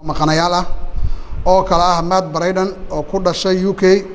maqanayaal ah oo kale ah matt brayden oo ku dhashay u k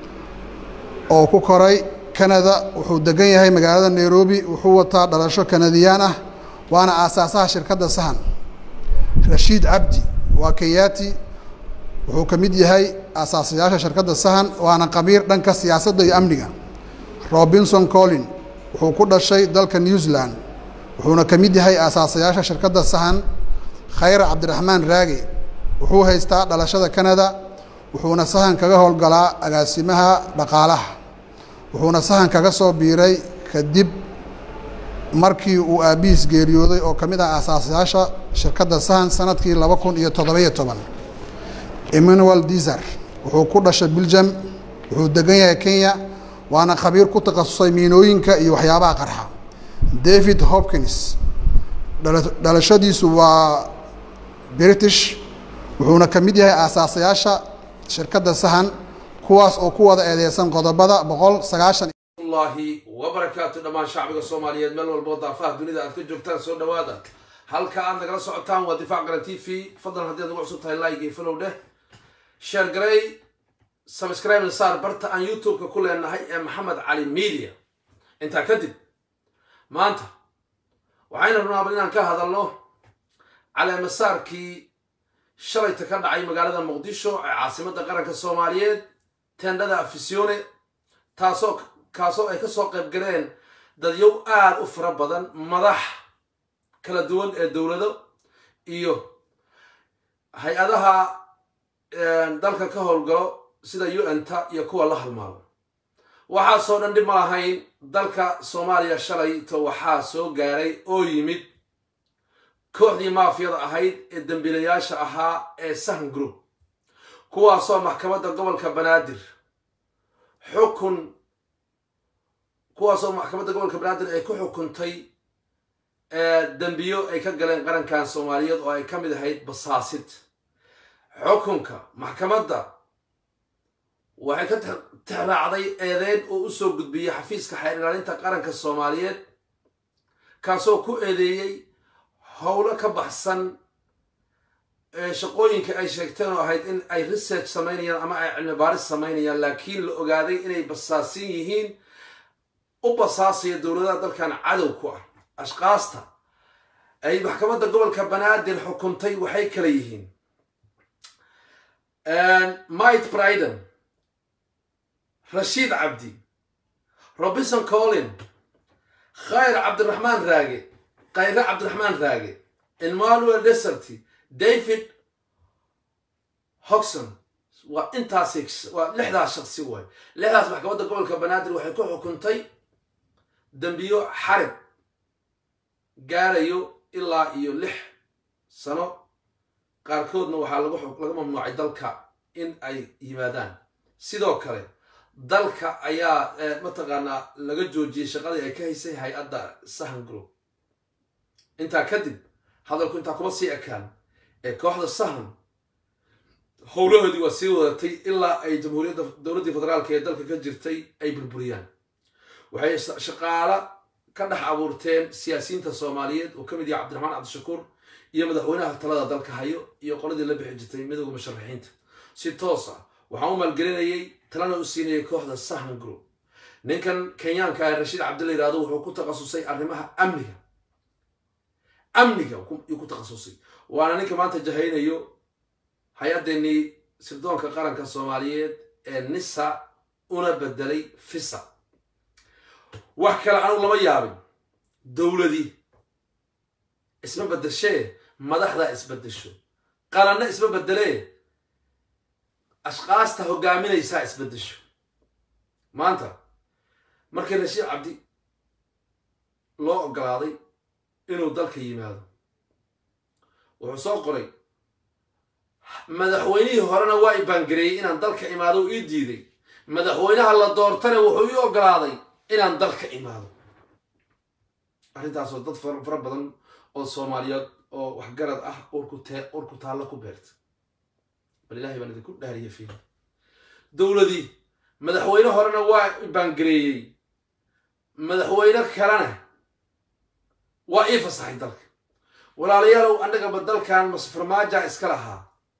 oo ku koray canada wuxuu degan yahay magaalada nairobi wuxuu wataa dhalasho kanadiyaan ah waana aasaasaha shirkadda sahan rashiid cabdi waa kenyati wuxuu ka mid yahay aasaasayaasha shirkadda sahan waana qabiir dhanka siyaasadda iyo amniga robinson collin wuxuu ku dhashay dalka new zealand wuxuuna ka mid yahay aasaasayaasha shirkadda sahan khayra cabdiraxmaan raage wuxuu haystaa dhalashada canada wuxuuna sahan kaga howlgalaa agaasimaha dhaqaalaha wuxuuna sahan kaga soo biiray kadib markii uu aabbihiis geeriyooday oo ka mid ah aasaasayaasha shirkadda sahan sanadkii laba kun iyo toddobiyo toban emmanuel dizer wuxuu ku dhashay belgium wuxuu degan yahay kenya waana khabiir ku takhasusay miinooyinka iyo waxyaabaha qarxa david hopkins dhalashadiisu waa british wuxuuna ka mid yahay aasaasayaasha shirkadda sahan kuwaas oo ku wada eedeysan qodobada boqol sagaashan llahi wabarakaatu dhammaan shacbiga soomaaliyeed meel walboo daafaha dunida aad ka joogtaan soo dhawaada halka aad nagala socotaan waa difaac garan t v fadlan haddii ad nagu cusub tahay like iyo follow dheh share garey subscribe saar barta aan youtube-ka ku leenahay ee maxamed cali media intaa kadib maanta waxayna runaabal inaan ka hadalno caleemasaarkii shalayta ka dhacay magaalada muqdisho ee caasimadda qaranka soomaaliyeed tendhada afisione taasoo kaasoo ay kasoo qayb galeen dadyow aada u fara badan madax kala duwan ee dowlado iyo hay-adaha dalka ka howlgalo sida u n ta iyo kuwa la halmaalo waxaasoo dhan dhib ma lahayn dalka soomaaliya shalayto waxaa soo gaaray oo yimid kooxdii maafiyada ahayd ee dambiilayaasha ahaa ee sahan group kuwaasoo maxkamadda gobolka banaadir xukun kuwaasoo maxkamadda gobolka banaadir ay ku xukuntay dembiyo ay ka galeen qarankan soomaaliyeed oo ay ka mid ahayd basaasid xukunka maxkamadda waxay ka tixraacday eedeyn oo usoo gudbiyey xafiiska xeer ilaalinta qaranka soomaaliyeed kaasoo ku eedeeyey howlo ka baxsan shaqooyinka ay sheegteen oo ahayd in ay research samaynayaan ama ay cilmi baaris samaynayaan laakiin la ogaaday inay basaasin yihiin u basaasaya dowladaha dalkan cadow ku ah ashkaasta ay maxkamadda gobolka banaadir xukuntay waxay kala yihiin mite briden rashiid cabdi robinson collin khayr cabdiraxmaan raage khayre cabdiraxmaan raage emmanuel deserty david hoxon waa intaas waa lixdaas shaqsi waay lixdaas maxkamadda gobolka banaadir waxay ku xukuntay dembiyo xarig gaarayo ilaa iyo lix sano qaarkoodna waxaa laga mamnuucay dalka in ay yimaadaan sidoo kale dalka ayaa mataqaanaa laga joojiyey shaqadii ay ka haysay hay-adda sahan group intaa kadib hadalku intaa kuma sii ekaan ee kooxda sahan howlahoodii waa sii wadatay ilaa ay jamhuuriyadda dowladdii federaalka ee dalka ka jirtay ay burburiyaan waxay shaqaalo ka dhex abuurteen siyaasiyiinta soomaaliyeed oo ka mid yahay cabdiraxmaan cabdishakuur iyo madaxweynaha talada dalka hayo iyo qoladii la bixi jirtay midowga musharaxiinta si toos ah waxaan u maalgelinayay talana u siinayay kooxda sahan group ninkan kenyaanka ah rashiid cabdilla yihahdo wuxuu ku takhasusay arrimaha amniga amniga yuu ku takhasusay waana ninka maanta jahaynayo hay-addeenii sirdoonka qaranka soomaaliyeed ee nisa una bedelay fisa wax kale anugu lama yaabin dowladii isma bedeshee madaxdaa isbedesho qaranna isma bedelee ashkaasta hogaaminaysaa isbedesho maanta markii rashiid cabdi loo ogolaaday inuu dalka yimaado wuxuu soo qoray madaxweynihii horena waa i baangareeyey inaan dalka imaado u ii diiday madaxweynaha la doortana wuxuu ii ogolaaday inaan dalka imaado arrintaasoo dad fara badan oo soomaaliyeed oo waxgarad ah urku taallo ku beerta bal ilahay baan idinku dhaariya fiil dowladii madaxweyne horena waa i baangareeyey madaxweyne kalena waa ii fasaxay dalka walaalayaalow annagaba dalkan masfarmaaja iska lahaa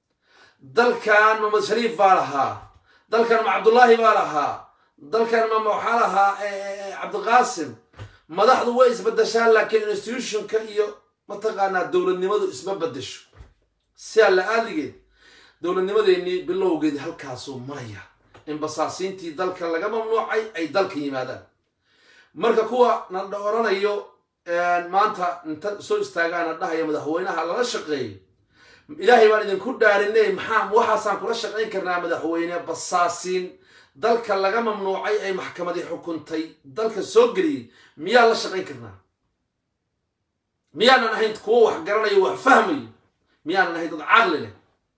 dalkan mamad shariif baa lahaa dalkan ma cabdullaahi baa lahaa dalkan ma waxaa lahaa cabdiqaasim madaxdu way isbedeshaan laakiin institutionka iyo mataqaanaa dowladnimadu isma bedesho si alla aadligeed dowladnimadeennii bilowgeedii halkaasuu maraya in basaasiintii dalka laga mamnuucay ay dalka yimaadaan marka kuwa na oranayo maanta inta soo istaagaana dhahaya madaxweynaha lala shaqeeyo ilaahay baan idinku dhaarinay maxaa waxaasaan kula shaqayn karnaa madaxweyne basaasiin dalka laga mamnuucay ay maxkamadii xukuntay dalka soo geliyey miyaa la shaqayn karnaa miyaanan ahayn kuwo wax garanayo wax fahmayo miyaanan ahayn dad caqli leh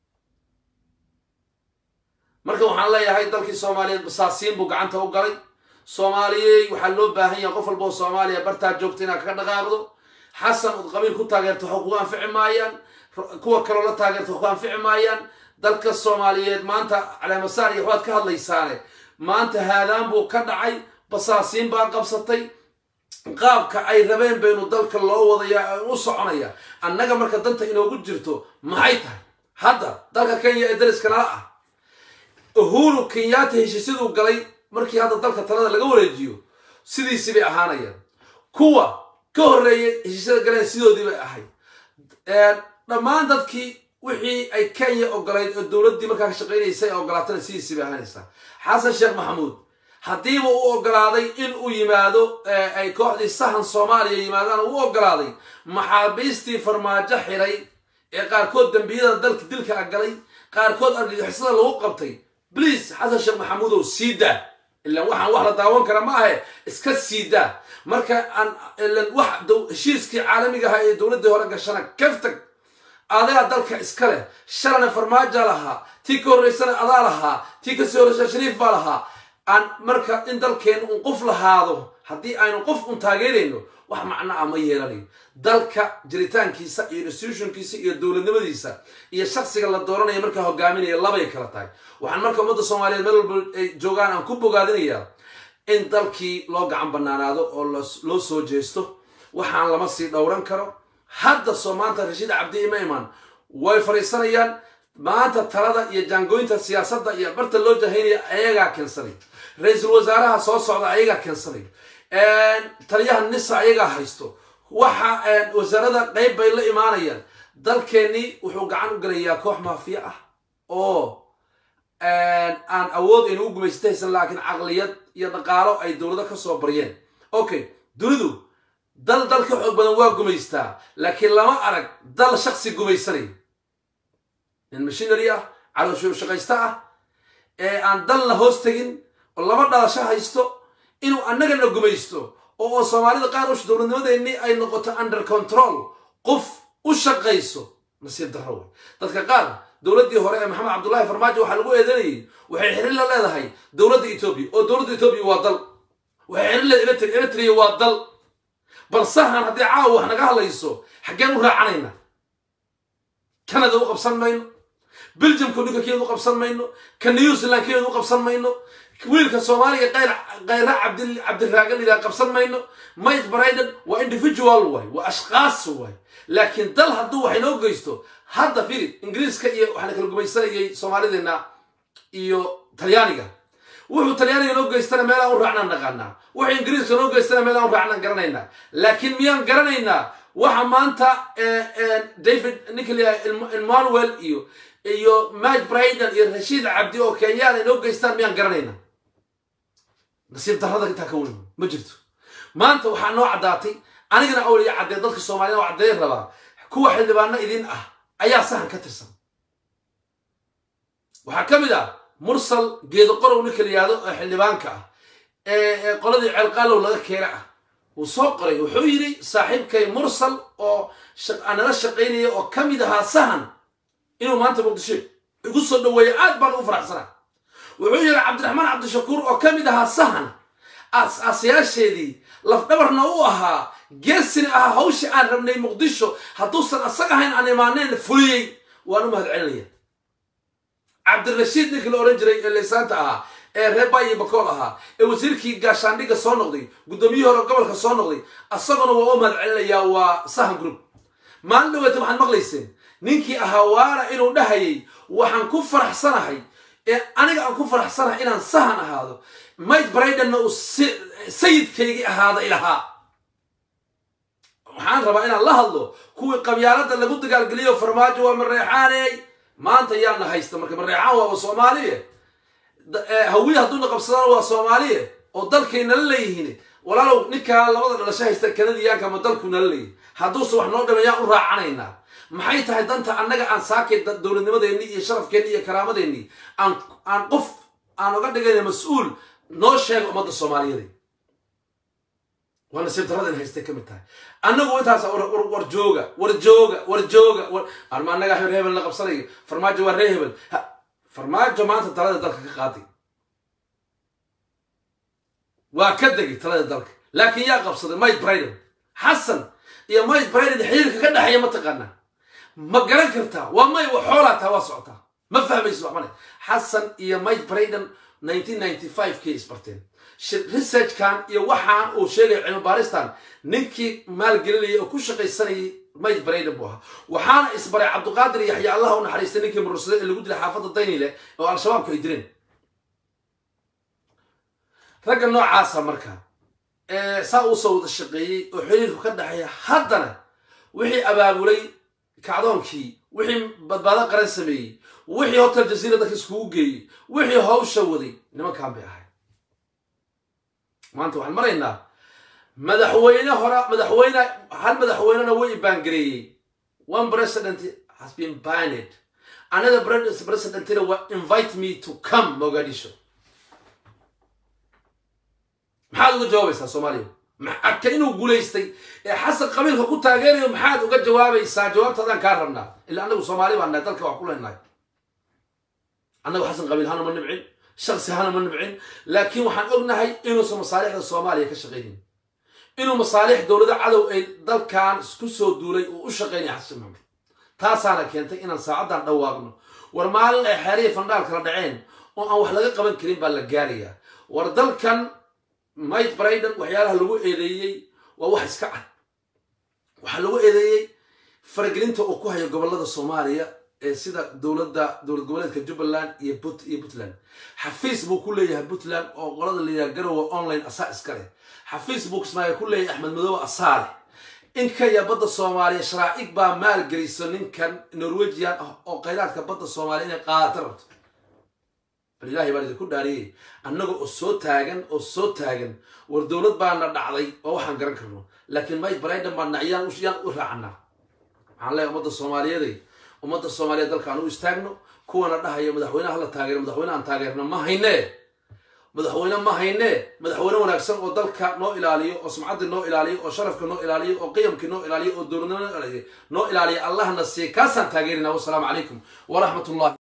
marka waxaan leeyahay dalkii soomaaliyeed basaasiin buu gacanta u galay soomaaliyey waxaa loo baahan yahay qof walba oo soomaaliya bartaa joogta inaad kaga dhaqaaqdo xasan ood qabiil ku taageerto wax kugu anfici maayaan kuwa kaloo la taageerto wax ku anfici maayaan dalka soomaaliyeed maanta caleemasaar iyo waxbaad ka hadlaysaane maanta haadaan buu ka dhacay basaasiin baa qabsatay qaabka ay rabeen baynu dalka loo wadaya u soconaya annaga marka danta inoogu jirto maxay tahay hadda dalka kenya ee dariska nala ah uhuru kenyaata heshiisyaduu galay markii hadda dalka talada laga wareejiyo sidiisii bay ahaanayaan kuwa ka horreeyay heshiisyada galeen sidoodii bay ahayd dhammaan dadkii wixii ay kenya ogolayd oo dowladdii markaa ka shaqaynaysay ogolaatana sidiisii bay ahaanaysaa xasan sheekh maxamuud haddiiba u ogolaaday in uu yimaado ay kooxdii sahan soomaaliya yimaadaan u ogolaaday maxaabiistii farmaajo xiray ee qaarkood dembiyada dalka dilka galay qaarkood argagixisada lagu qabtay bliase xasan sheekh maxamuudow sii daa ilan waxaan wax la daawan kara ma ahe iska sii daa marka aan ilan wax heshiiskii caalamiga ahaa ee dowladdii hore gashana kaftag adaa dalka iska leh shalana farmaaja lahaa tii ka horreysana adaa lahaa tii kasii horreysa shariif baa lahaa aan marka in dalkeenu un qof lahaado haddii aynu qof un taageerayno wax macno ah ma yeelanayo dalka jiritaankiisa iyo institutionkiisa iyo dowladnimadiisa iyo shaksiga la dooranaya markaa hogaaminaya labay kala tahay waxaan marka ummadda soomaaliyeed meel walba ay joogaan aan ku bogaadinayaa in dalkii loo gacan banaanaado oo loo soo jeesto waxaan lama sii dhowran karo hadda soo maanta rashiid cabdi ima iman way fadhiisanayaan maanta talada iyo jaangooyinta siyaasadda iyo barta loo jahaynaya ayagaa keensanay ra-iisul wasaaraha soo socda ayagaa keensanay taliyaha nisa ayagaa haysto waxa wasaarada qayb bay la imaanayaan dalkeennii wuxuu gacan u gelayaa koox maafiya ah oo aan awood aynu u gumaysta haysan laakiin caqliyad iyo dhaqaalo ay dowlado ka soo baryeen okay dunidu dal dal ka xoog badan waa gumaystaa laakiin lama arag dal shaksi gumaysanay nin mashinary ah calooshuu shaqaysta ah ee aan dalna hoos tegin oo lama dhalasho haysto inuu annagana gumaysto oo soomaalida qaar ush dowladnimadeennii ay noqoto under control qof u shaqayso nasiib darro wey dadka qaar dowladdii hore ee maxamed cabdullaahi farmaajo waxaa lagu eedanayay waxay xiriir la leedahay dowladda etoobiya oo dowladda etoobiya waa dal waxay xiriir leedahay eritrea eritrea waa dal bal sahan haddii caawa wax naga hadlayso xaggeen u raacanayna canada u qabsan mayno belgiumka ninka keed u qabsan mayno ka new zealand keed u qabsan mayno wiilka soomaaliga kayra cabdiraagan idaa qabsan mayno mike briden waa individual waay waa ashkaas waay laakiin dal hadduu wax inoo geysto hadda firi ingiriiska iyo waxaana kala gumaysanayay soomaalideenna iyo talyaaniga wuxuu talyaaniga noo geystana meelaan u raacnaan naqaanaa wuxuu ingiriiska noo geystana meelaan u raacnaan garanaynaa laakiin miyaan garanaynaa waxa maanta david nicolia emmanuel iyo iyo mike briden iyo rashiid cabdi oo kenyaan ay noo geystaan miyaan garanaynaa nasiib darrada intaa ka weyn ma jirto maanta waxaa noo caddaatay anigana awliya caddee dadka soomaaliyed oo caddeey rabaa kuwa xildhibaano idin ah ayaa sahan ka tirsan waxaa ka mid ah mursal geedo qorow ninka la yihahdo oo xildhibaanka ah ee qoladii ceelqaalow laga keena ah wuu soo qoray wuxuu yidhi saaxiibkay mursal oo nala shaqaynaya oo ka mid ahaa sahan inuu maanta muqdisho igu soo dhaweeya aad baan ugu faraxsanaa wuxuu yidhi cabdiraxmaan cabdishakuur oo ka mid ahaa sahan aas-aasayaasheedii lafdhabarna u ahaa geesina ahaa hawshii aan rabnay muqdisho hadduusan asag ahayn aan imaaneen fuliyey waan u mahad celinaya cabdirashiid ninkii la odhan jiray ee laysaanta ahaa ee reeba iyo bakool ahaa ee wasiirkii gaashaandhigga soo noqday guddoomiyihii hore gobolka soo noqday asaguna waa u mahad celinayaa waa sahan group maalin dhaweeta waxaad maqlayseen ninkii ahaa waana inuu dhahayay waxaan ku faraxsanahay ee aniga aan ku faraxsanahay inaan sahan ahaado mike braidenna uu sayidkaygii ahaada ilahaa waxaan rabaa inaan la hadlo kuwii qabyaalada lagu dagaalgeliyo farmaajo waa mareexaaney maanta yaana haysta marka mareexaan waaba soomaaliye hawiye hadduuna qabsadana waa soomaaliye oo dalkay nala leeyihiin walaalow ninkaa labada dhalasho haysta kanadiyaanka ma dalku nala leeyihin hadduuse wax noo dhama yaan u raacanaynaa maxay tahay danta annaga aan saakay dowladnimadeenni iyo sharafkeenni iyo karaamadeenni aan aan qof aan oga dhigayna mas-uul noo sheega ummadda soomaaliyeed waa nasiib daradan haystay ka mid tahay annagu intaas war jooga war jooga war jooga arma annagaa reer hebel la qabsanayo farmaajo waa reer hebel farmaajo maanta talada dalka ka qaaday waa ka degay talada dalka laakiin yaa qabsaday mike briden xasan iyo mike briden xiriirka ka dhexeeya ma taqaanaa ma garan kartaa waa may wa xoolaa taa waa socotaa ma fahmaysid waxmane xasan iyo mike briden nineteen ninety five kay isbarteen researchkan iyo waxaan uu sheegaya cilmi baaristan ninkii maalgelinayay oo ku shaqaysanayay mike brayden buu ahaa waxaana isbaray cabdiqaadir yaxya allah u naxariistay ninkii murursade ee lagu dilay xaafadda daynile oo al-shabaabku ay dileen ragga noocaasa marka saa uusoo wada shaqeeyey oo xiriirku ka dhexeeya haddana wixii abaabulay kacdoonkii wixii badbaado qaran sameeyey wixii hotel jaziira dadka iskugu geeyey wixii hawsha waday nimankan bay ahay maanta waxaan maraynaa madaxweyne hora madaxweyne hal madaxweynena way baangareeyey one president has been banned another presidentina wa invite me to come mogadisho maxaad uga jawaabaysaa soomaaliya ka inuu guulaystay ee xasan qabiilka ku taageerayo maxaad uga jawaabaysaa jawaabtaadaan kaa rabnaa ila annagu soomaali baan nahay dalka wax ku leenahay annagu xasan qabiil hana ma nibcin shaksi hana ma nibcin laakiin waxaan ognahay inuusan masaalixda soomaaliya ka shaqaynin inuu masaalix dowlada cadow ay dalkan isku soo duulay uu u shaqaynaya xasan maxamed taasaana keentay inaan saacaddan dhawaaqno war maalin ay xeeriya fandhaal kala dhaceen oo aan wax laga qaban karin baa la gaarayaa war dalkan mike briden waxyaalaha lagu eedeeyey waa wax iska cad waxaa lagu eedeeyey faragelinta uu ku hayo gobolada soomaaliya ee sida dowladda dowlad goboleedka jubbaland iyo but iyo puntland xafiis buu ku leeyahay puntland oo qolada layihaha garowe online asaa iska leh xafiis buu kismaayo ku leeyahay axmed madoobe asaa leh inkaya badda soomaaliya sharaa'ig baa maalgeliso ninkan norwegian ah oo khayraadka badda soomaaliya inay qaadata rabto bal ilaahay baan idinku dhaariyey annaga oo soo taagan oo soo taagan war dowlad baana dhacday oo waxaan garan karno laakiin mike briden baa nacyaan yaan u raacanaa waxaan leeyahay ummadda soomaaliyeeday ummadda soomaaliyeed dalkaan u istaagno kuwana dhahayo madaxweyneha la taageero madaxweyne aan taageerno ma haynee madaxweyne ma haynee madaxweyne wanaagsan oo dalka noo ilaaliyo oo sumcaddii noo ilaaliyo oo sharafka noo ilaaliyo oo qiyamkii noo ilaaliyo oo dowladnimo noo ilaaliyo noo ilaaliyo allahna siiya kaasaan taageerinaa wassalaamu calaykum waraxmat ullahi